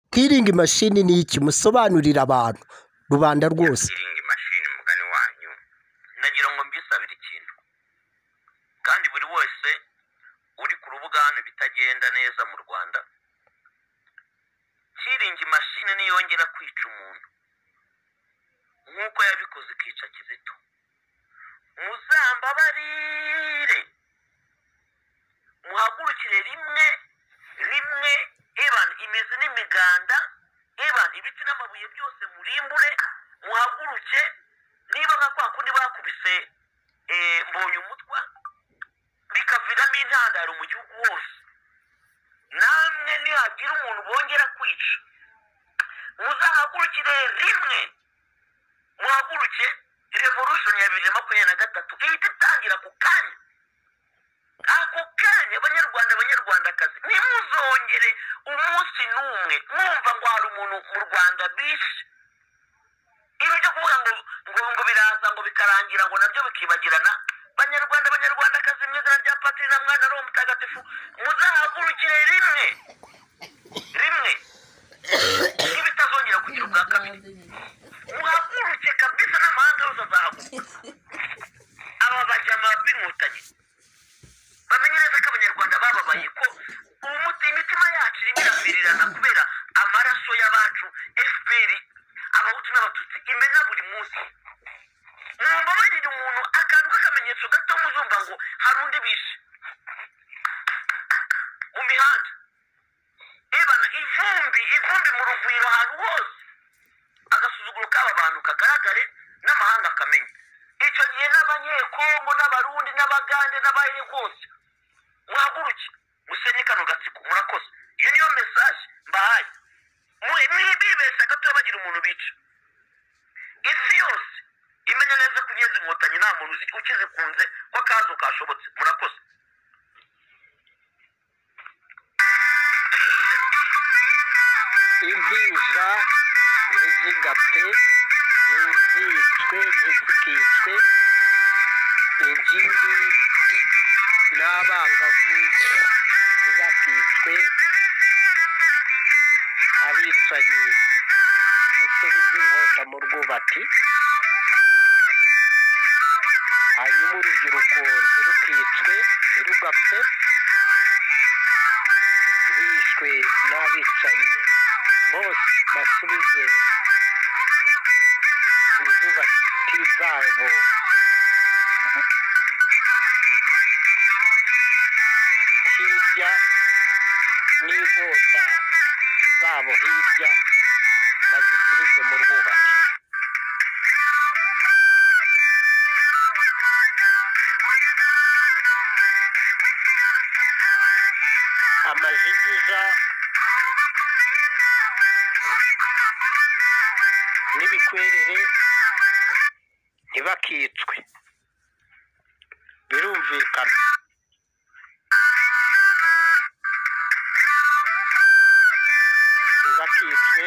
sitiringi mashini ni iki musobanurire abantu rubanda rwose siringi mashini mugani wanyu nagira ngo mbisabire ikintu kandi buri wese uri ku rubuga hano bitagenda neza mu rwanda siringi mashini niyongera kwica umuntu nk'uko yabikoze ikica kizito muzambabarire muhagurukire rimwe rimwe ebana imizi n'imiganda ebana ibiti n'amabuye byose murimbure muhaguruke niba nka kwa kundi bakubise eh, mbonye umutwa bikaviramo intandaro mu gihugu hose namwe nihagira umuntu bongera kwica muzahagurukire rimwe muhaguruke revolution ya bibiri na makumyabiri na gatatu ihita itangira ku kanya ako kanya banyarwanda banyarwandakazi ntimuzongere umunsi n'umwe mwumva ngo hari umuntu mu rwanda bishe ibi byo kuvuga ngo ngo ngo biraza ngo bikarangira ngo nabyo bikibagirana banyarwanda banyarwandakazi mu izina rya patiri na mwana roho mutagatifu muzahagurukire rimwe rimwe ntibitazongera kugira ubwa kabiri muhaguruke kabisa n'amahanga yose azahaguruka aba bajama b'inkotanyi bamenye neza ko abanyarwanda bababaye ko umuti imitima yacu irimo iravirirana kubera amaraso y'abacu fpr abahutu n'abatutsi imena buri munsi mumbabarire umuntu akantu k'akamenyetso gato muzumva ngo hari undi bishe mu mihanda ebana ivumbi ivumbi mu rugwiro ahantu hose agasuzuguro k'aba bantu kagaragare n'amahanga akamenya icyo gihe n'abanyekongo n'abarundi n'abagande n'abahini rwose muhaguruke musenye kano gatsiko murakoze iyo niyo mesaje mbahaye Mwe- mwibibeshya gato bagira umuntu bica isi yose imenya neza ko inyenzi inkotanyi nta muntu uzi- ukizikunze ko akazo kashobotse murakoze impinja ntizigapfe ntizicwe ntizikicwe ingimbi n'abangavu ntibakicwe abicanyi musubize inkota mu rwubati hanyuma urubyiruko ntirukicwe ntirugapfe bishwe n'abicanyi bose basubize izubati zabo hirya n'inkota zabo hirya bazisubize mu rwubati amajigija n'ibikwerere ntibakicwe birumvikana ntibakicwe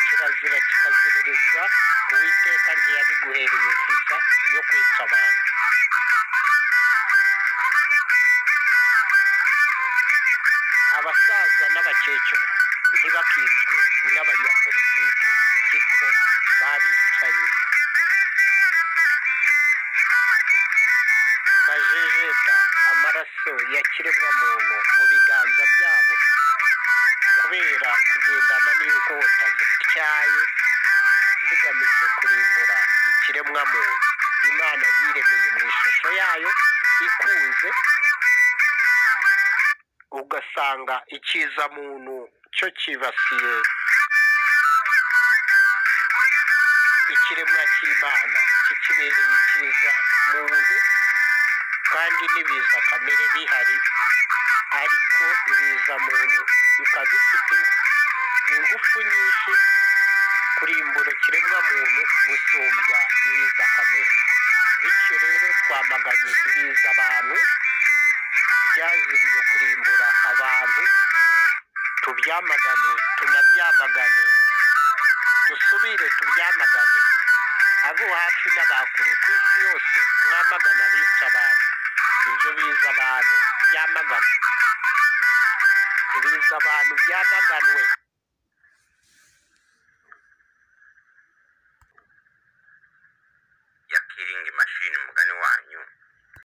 kirazira kikaziririzwa uwiteka ntiyabiguhereye viza yo kwica abantu abasaza n'abakecuru ntibakicwe n'abanyapolitike gito babicanyi bajejeta amaraso ya kiremwamuntu mu biganza byabo kubera kugendana n'inkota zityaye zigamije kurimbura ikiremwamuntu imana yiremeye mu ishusho yayo ikunze ugasanga ikiza muntu cyo cyibasiye ikiremwa cy'imana kikibereye ikiza muntu kandi n'ibiza kamere bihari ariko ibiza muntu bikaba bifite ingufu nyinshi kurimbura kiremwa muntu gusumbya ibiza kamere bityo rero twamaganye ibiza abantu byaziriye kurimbura abantu tubyamagane tunabyamagane dusubire tubyamagane abo hafi n'abakure ku isi yose mwamagana bica abantu ibyo biza abantu byamagane ibiza abantu byamaganwe